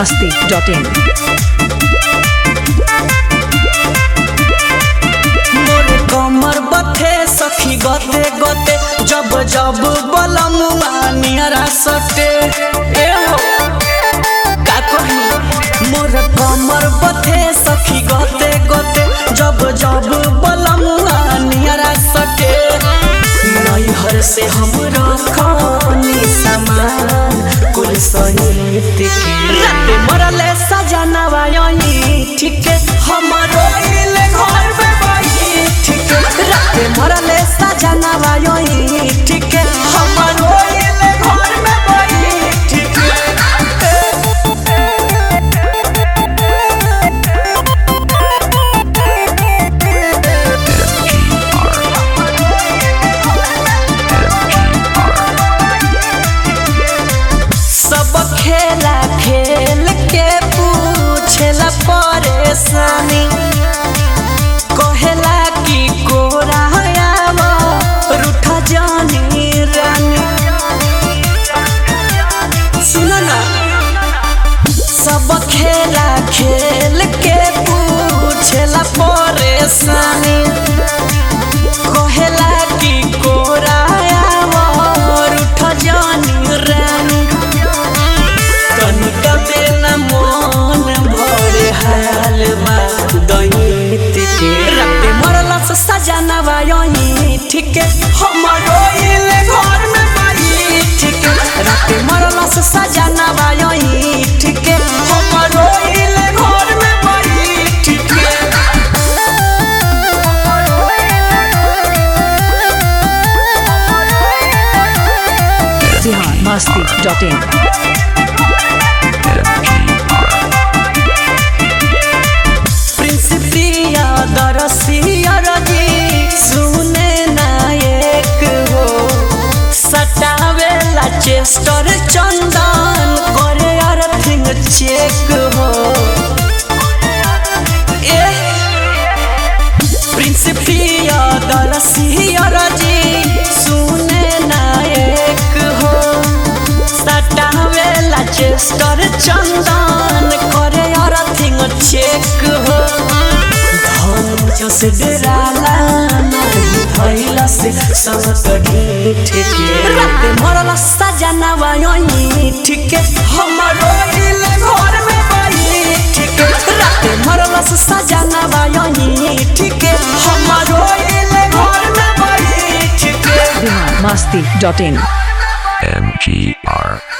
masti.in. मोरे कमर बथे सखी गते गते जब जब बलमुआ नियरा सटे ए हो का कही मोर कमर बथे सखी गते गते जब जब बलमुआ नियरा सटे नैहर से हम रखनी सामान कुल सहित के रात मरले सजनवा यही ठीक है हमरो इले घर में बही ठीक है रात मरले सजनवा यही ठीक है हमरो इले घर में बही ठीक सब खेला खेल के पूछेला परेशानी कहेला कि कोरा आवा रूठा जानी रानी सुनो ना सब खेला खेल के पूछेला परेशानी कहेला कि कोरा आवा रूठा जानी रानी कनिका बेना मन भरे हाल बा दैत के राते मरला से सजनवा यही ठीक है हमरो इले घर में बाई ठीक है राते मरला से सजनवा यही ठीक है हमरो इले घर में बाई ठीक है Bihar masti.in. प्रिंस प्रिया दरसिया रजी सुने नायक हो सटावेला चेस्टर चंदन करे अर्थिंग चेक हो ए प्रिंस प्रिया दरसिया रजी सुने नायक हो सटावेला चेस्टर चंदन करे अर्थिंग चेक हो धन जस डराला नहीं भइला से सब कढ़ी ठेके रात मरला सजनवा यही ठीके हमरो इले घर में बाई ठीके रात मरला सजनवा यही ठीके हमरो इले घर में बाई ठीके Bihar masti.in. MGR